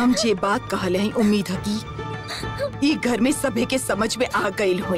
हम जे बात कहले हैं उम्मीद है कि ई घर में सभे के समझ में आ गई हुई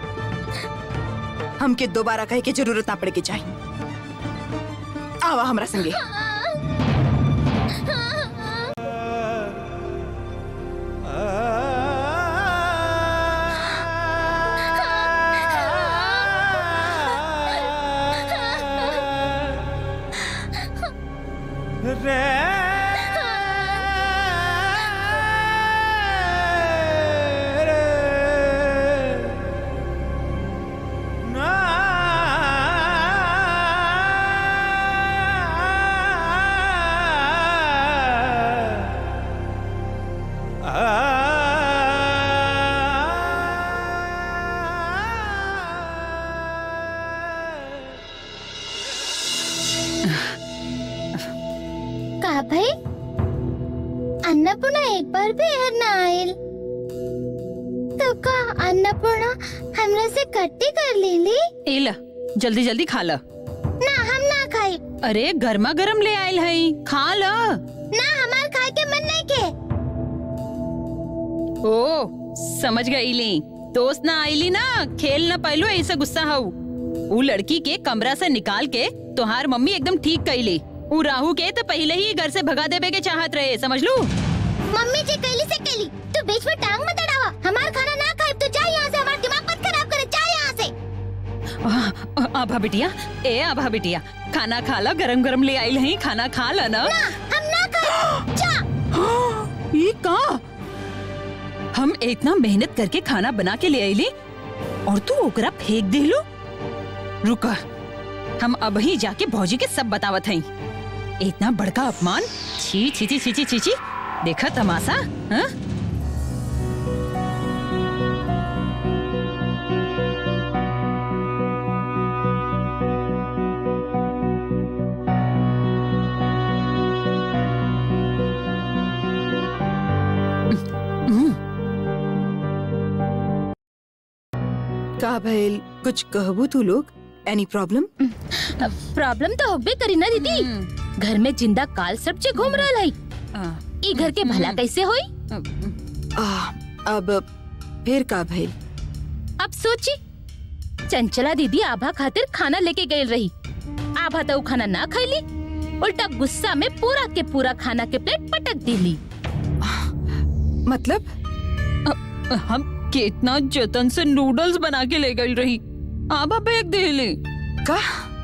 हमके दोबारा कहे के जरूरत ना पड़े के चाहिए आवा हमरा संगे का भाई अन्नपूर्णा एक बार भी यहाँ ना आयल तो का अन्नपूर्णा हमरा से कट्टी कर लेली एला जल्दी जल्दी खा ल ना हम ना खाई अरे गर्मा गर्म ले आयल हई खा ल ना हमार खाए के मन नहीं के ओ समझ गई ली दोस्त ना आईली ना खेल ना पाइलो ऐसा गुस्सा हऊ ऊ लड़की के कमरा से निकाल के तुहार मम्मी एकदम ठीक कैली ऊ राहु के तो पहले ही घर से भगा देवे के चाहत रहे समझ लू मम्मी जी कैली से कैली तू बीच में टांग मत अड़ावा हमार खाना ना खाए तो जा यहाँ से हमार दिमाग मत खराब करे जा यहाँ से आ- आ- आभा बिटिया ए आभा बिटिया खाना खा ला गरम गरम ले आइल हई खाना खा ला ना ना हम ना खाए जा ये का हम इतना मेहनत करके खाना बना के ले आईली और तू ओकरा फेंक देलो रुका हम अब ही जाके भौजी के सब बतावत हई इतना बड़का अपमान छी छी छी छी छी छी छी देखा तमाशा हाँ? हम्म, का भइल कुछ कहबू तू लोग एनी प्रॉब्लम प्रॉब्लम तो होबे करी ना दीदी हम्म, घर में जिंदा काल सब चे घूम रहा है आ, ई घर के भला कैसे होई आ, आ, अब फिर का भइल अब सोची चंचला दीदी आभा खातिर खाना लेके गई रही आभा तो उ खाना ना खैली उल्टा गुस्सा में पूरा के पूरा खाना के प्लेट पटक दिली मतलब हम कितना जतन से नूडल्स बना के ले गई रही आभा फेंक देले का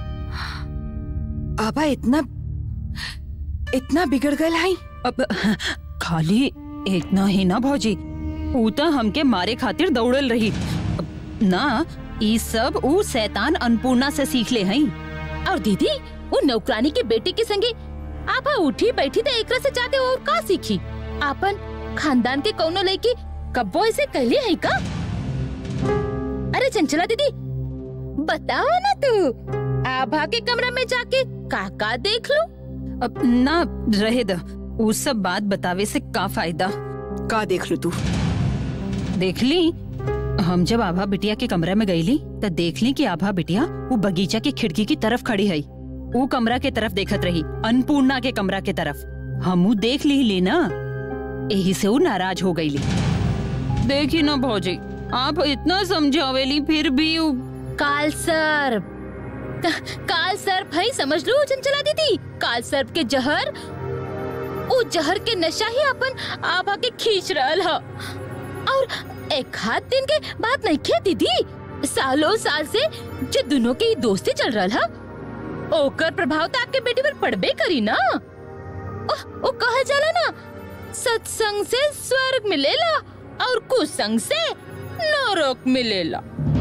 आबा इतना इतना बिगड़ गए है अब खाली इतना ही ना भौजी ऊ तो हमके मारे खातिर दौड़ल रही अब ना ई सब ऊ शैतान अन्नपूर्णा से सीख ले हई और दीदी वो नौकरानी के बेटी के संगे आभा उठी बैठी तो एकरा से जाके और का सीखी आपन खानदान के कौनो लड़की कब्बो ऐसे कहली है का अरे चंचला दीदी बताओ ना तू आभा के कमरा में जाके काका देख लो अब ना रहे द ऊ सब बात बतावे से का फायदा का देख लो तू देख ली हम जब आभा बिटिया के कमरा में गईली त देख ली कि आभा बिटिया वो बगीचा की खिड़की की तरफ खड़ी है वो कमरा के तरफ देखत रही अन्नपूर्णा के कमरा के तरफ हमू देख ली ली ना यही से वो नाराज हो गईली देखी ना भौजी आप इतना समझावेली फिर भी उ- काल सर्प का- काल सर्प है समझ लो चंचला दीदी काल सर्प के जहर वो जहर के नशा ही अपन आभा के खींच रहल ह और एक हाथ दिन के बात नहीं खे दीदी सालों साल से जो दोनों के ही दोस्ती चल रहल ह ओकर प्रभाव तो आपके बेटी पर पड़बे करी ना ओह, वो कहा जाला ना सत्संग से स्वर्ग मिलेला और कुसंग से नरक मिलेला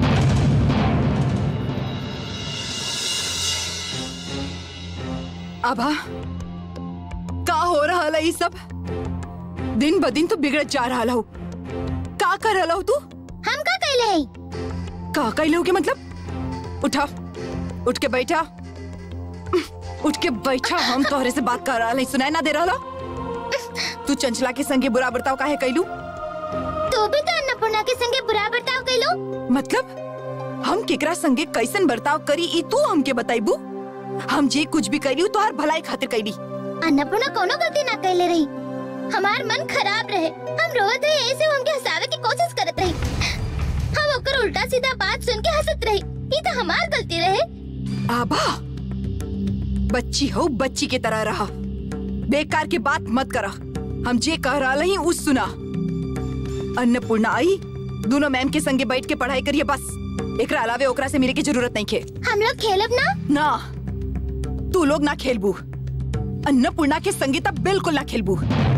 आभा का हो रहा है ये सब दिन ब दिन तो बिगड़त जा रहा हो का कर रहा हो तू हम का कहले है का कैले हो के मतलब उठा उठ के बैठा उठ के बैठा हम तोहरे से बात कर रहा है सुनाई ना दे रहा तू चंचला के संगे बुरा बर्ताव काहे कैलू तू भी तो अन्नपूर्णा के संगे बुरा बर्ताव कैलो मतलब हम केकरा संगे कैसन बर्ताव करी ई तू हमके बताइबू हम जे कुछ भी कैली तोहार भलाई खातिर कैली अन्नपूर्णा कोनो गलती ना कैले रही हमार मन खराब रहे हम रोवत रहे ऐसे हमके हंसावे की कोशिश करत रही हम ओकर उल्टा सीधा बात सुन के हंसत रही ये तो हमार गलती रहे आबा बच्ची हो बच्ची की तरह रहा बेकार की बात मत करा हम जे कह रहा ही उस सुना अन्नपूर्णा आई दोनों मैम के संगे बैठ के पढ़ाई करिए बस एकरा अलावे ओकरा से मिले की जरूरत नहीं खे हम लोग खेलब ना ना तू लोग ना खेलबू अन्नपूर्णा के संगीता बिल्कुल ना खेलबू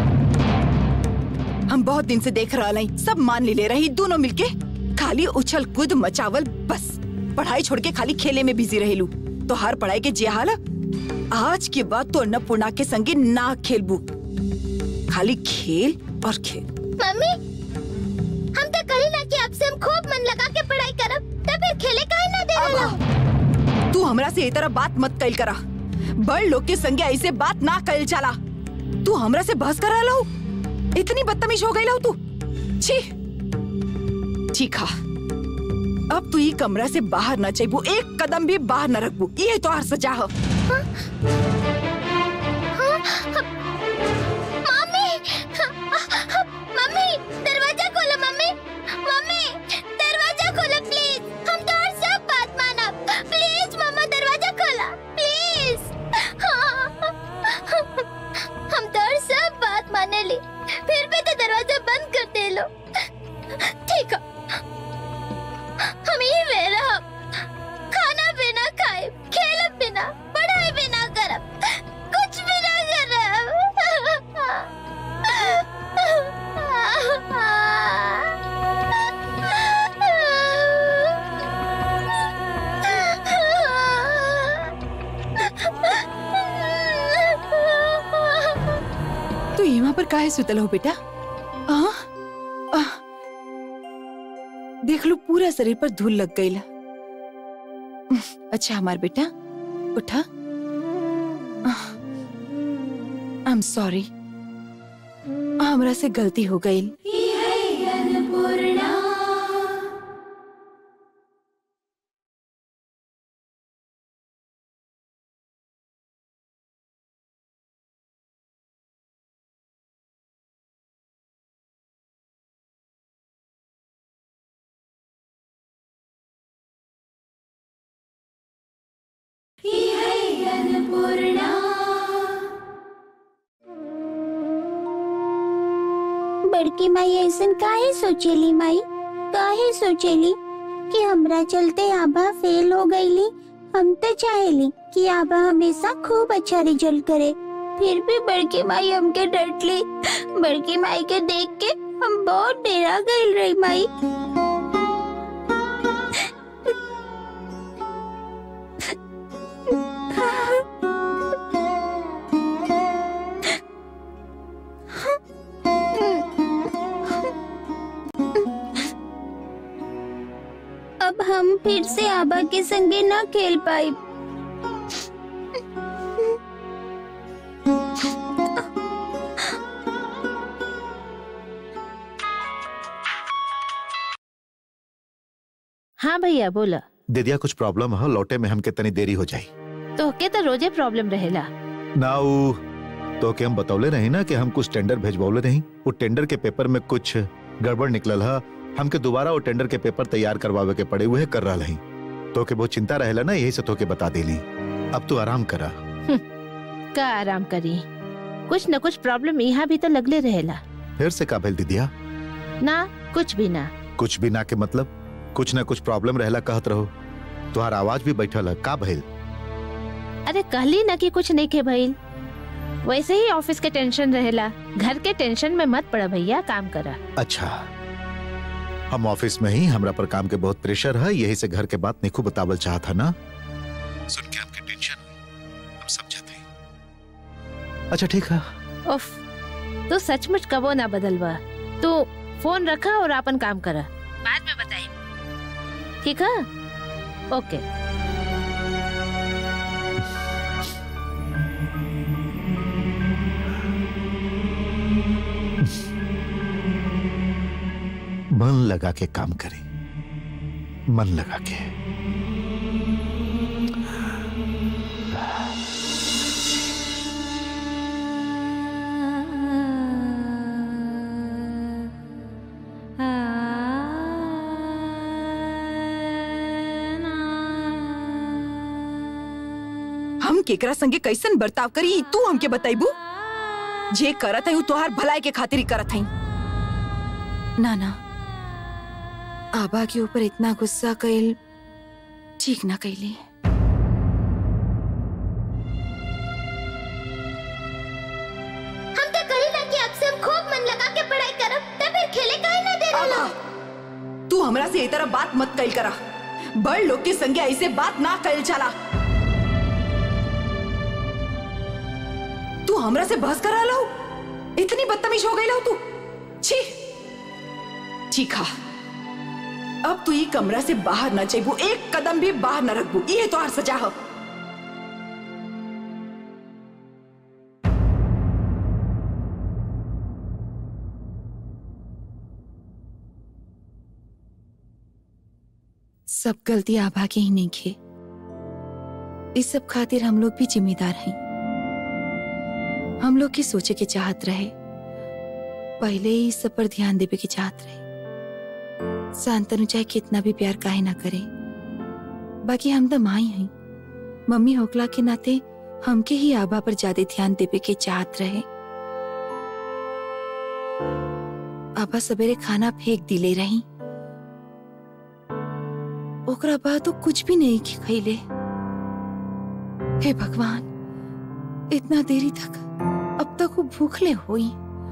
हम बहुत दिन से देख रहा नहीं सब मान ले ले रही दोनों मिलके खाली उछल कूद मचावल बस पढ़ाई छोड़ के खाली खेले में बिजी रहेलू तो हर पढ़ाई के जे हाल आज के बाद तो अन्नपूर्णा के संगे ना खेलबू खाली खेल और खेल मम्मी हम तो कही ना कि अब से हम खूब मन लगा के पढ़ाई करब तब फिर खेले काहे ना दे रहा तू हमरा से ये तरह बात मत कैल करा बड़ लोग के संगे ऐसे बात ना कैल चला तू हमरा से बहस करा लो इतनी बदतमीज हो गई लो तू छी ठीक है अब तू ये कमरा से बाहर न चाहिए एक कदम भी बाहर न रखबू ये तो हर सजा है मम्मी मम्मी दरवाजा खोलो मम्मी मम्मी दरवाजा खोलो प्लीज हम तो और सब बात मानब प्लीज मम्मा दरवाजा खोला प्लीज हम तो और सब बात माने ली फिर भी तो दरवाजा बंद कर दे लो ठीक है हम ही मेरा खाना पीना खाए खेल बिना पढ़ाई बिना करब कुछ भी ना करब तू यहाँ पर काहे सुतल हो बेटा आ? आ? देख लो पूरा शरीर पर धूल लग गई अच्छा हमार बेटा उठा आई एम सॉरी हमरा से गलती हो गई बड़की माई ऐसन काहे सोचेली माई काहे सोचेली कि हमरा चलते आभा फेल हो गईली हम तो चाहेली कि आभा हमेशा खूब अच्छा रिजल्ट करे फिर भी बड़की माई हमके डटली बड़की माई के देख के हम बहुत डेरा गईल रही माई अब हम फिर से आबा के संगे न खेल पाए हाँ भैया बोला दीदिया कुछ प्रॉब्लम है लौटे में हमके तनी देरी हो जाई तो के तो रोजे प्रॉब्लम रहेला ना उ तो के हम बतौले रही ना कि हम कुछ टेंडर भेजबौले रही वो टेंडर के पेपर में कुछ गड़बड़ निकलल है हमके दोबारा वो टेंडर के पेपर तैयार करवावे के पड़े हुए कर रहा रही तो के बहुत चिंता रहेला ना यही से तो के बता देली अब तू आराम करा का आराम करी कुछ न कुछ प्रॉब्लम यहाँ भी तो लगले रहेला फिर से का भेल दीदिया ना कुछ भी ना कुछ भी ना के मतलब कुछ ना कुछ प्रॉब्लम रहेला कहत रहो तुहार आवाज भी बैठल है का भइल अरे कहली ना कि कुछ नहीं के भइल वैसे ही ऑफिस के टेंशन रहेला घर के टेंशन में मत पड़ा भैया काम करा अच्छा हम ऑफिस में ही हमरा पर काम के बहुत प्रेशर है यही से घर के बात निखू बतावल चाहत है ना सुन के आपके टेंशन हुई हम समझते हैं अच्छा ठीक है उफ तू सचमुच कबो ना बदलवा तू फोन रखा और अपन काम करा बाद में बताई ठीक है ओके मन लगा के काम करें मन लगा के हम केकरा संगे कैसन बर्ताव करी ई तू हमके बताइबू जे करत है उ तोहार भलाई के खातिर ही करत है ना ना आबा के ऊपर इतना गुस्सा कैल ठीक ना कैली हम तो कही ना कि आपसे हम खूब मन लगा के पढ़ाई करब तब फिर खेले काहे ना दे आबा तू हमरा से ये तरह बात मत कैल करा बड़ लोग के संगे ऐसे बात ना कैल चला तू हमरा से बहस करा लो इतनी बदतमीज हो गई लो तू छी ठीक है अब तू ये कमरा से बाहर ना जाइबू एक कदम भी बाहर ना रखबू ये तो हर सजा है सब गलती आभा की ही नहीं खे इस सब खातिर हम लोग भी जिम्मेदार हैं हम लोग की सोचे के चाहत रहे पहले ही इस सब पर ध्यान देवे की चाहत रहे शांतनु चाहे कितना भी प्यार काहे ना करे बाकी हम तो माई हैं मम्मी होकला के नाते हमके ही आभा पर ज्यादा ध्यान देवे के चाहत रहे आभा सवेरे खाना फेंक दिले रही ओकरा बाद तो कुछ भी नहीं खैले हे भगवान इतना देरी तक अब तक वो भूखले हुई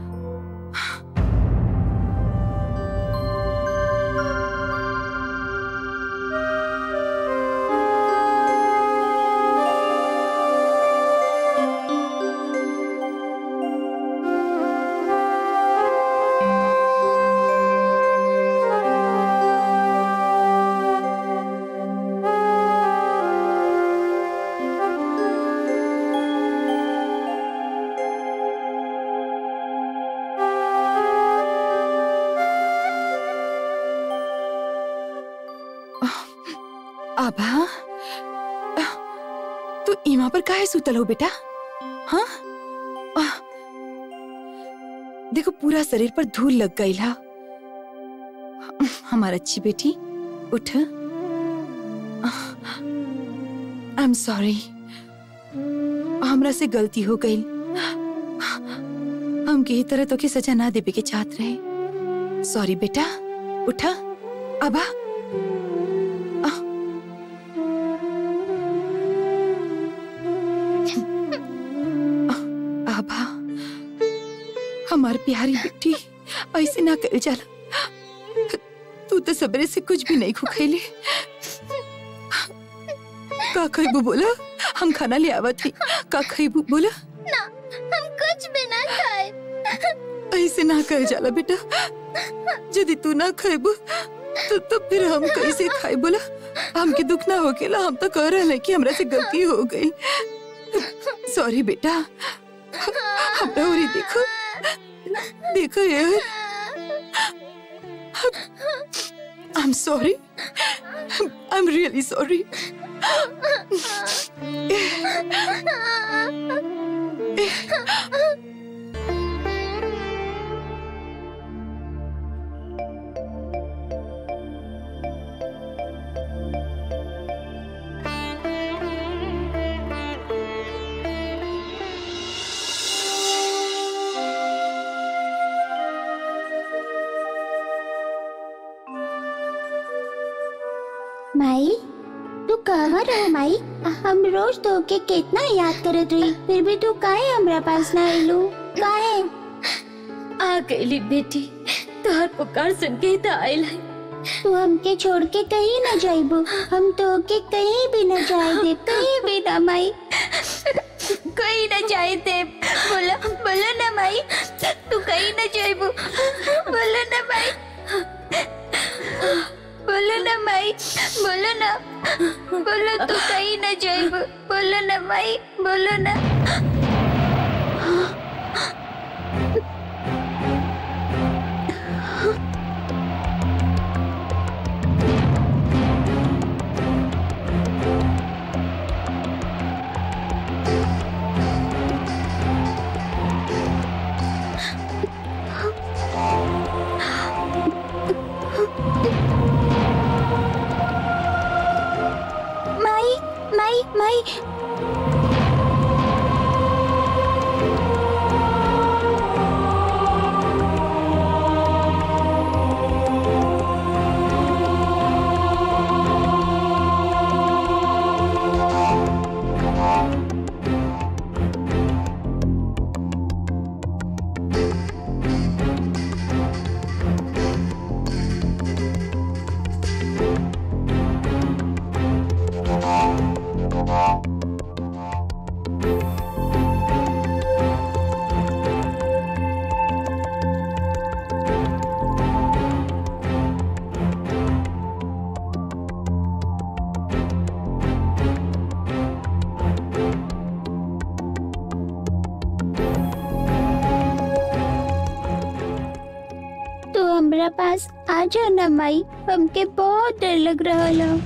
आभा तू इमा पर काहे सुतल हो बेटा हाँ आह, देखो पूरा शरीर पर धूल लग गई हा हमारा अच्छी बेटी उठ आई एम सॉरी हमरा से गलती हो गई हम के तरह तो की सजा ना देवे के चाहत रहे सॉरी बेटा उठा अबा आभा हमार प्यारी बेटी ऐसे ना कर जाला तू तो सबरे से कुछ भी नहीं खुखैले का खैबू बोला हम खाना ले आवत ही का खैबू बोला ना हम कुछ भी ना खाए ऐसे ना कर जाला बेटा यदि तू ना खैबू तो तो फिर हम कैसे खाए बोला हमके दुख ना हो गेला हम तो कह रहे कि हमरा से गलती हो गई सॉरी बेटा हमरा उरी देखो देखो यार I am sorry I am really sorry माई तू कहाँ रहो माई हम रोज तो के कितना याद करत रही फिर भी तू काहे हमरा पास ना आइलू काहे आ गईली बेटी तोहर पुकार सुन के तो आयल है तू हमके छोड़ के कहीं न जाइबू हम तो के कहीं भी न जाए दे कहीं भी ना माई कहीं न जाए दे बोलो बोलो ना माई तू कहीं न जाइबू बोलो ना माई बोलो ना माई बोलो ना बोलो तू कहीं न जाइबू बोलो ना माई बोलो ना माई माई माई पास आ जाना माई हमके बहुत डर लग रहा है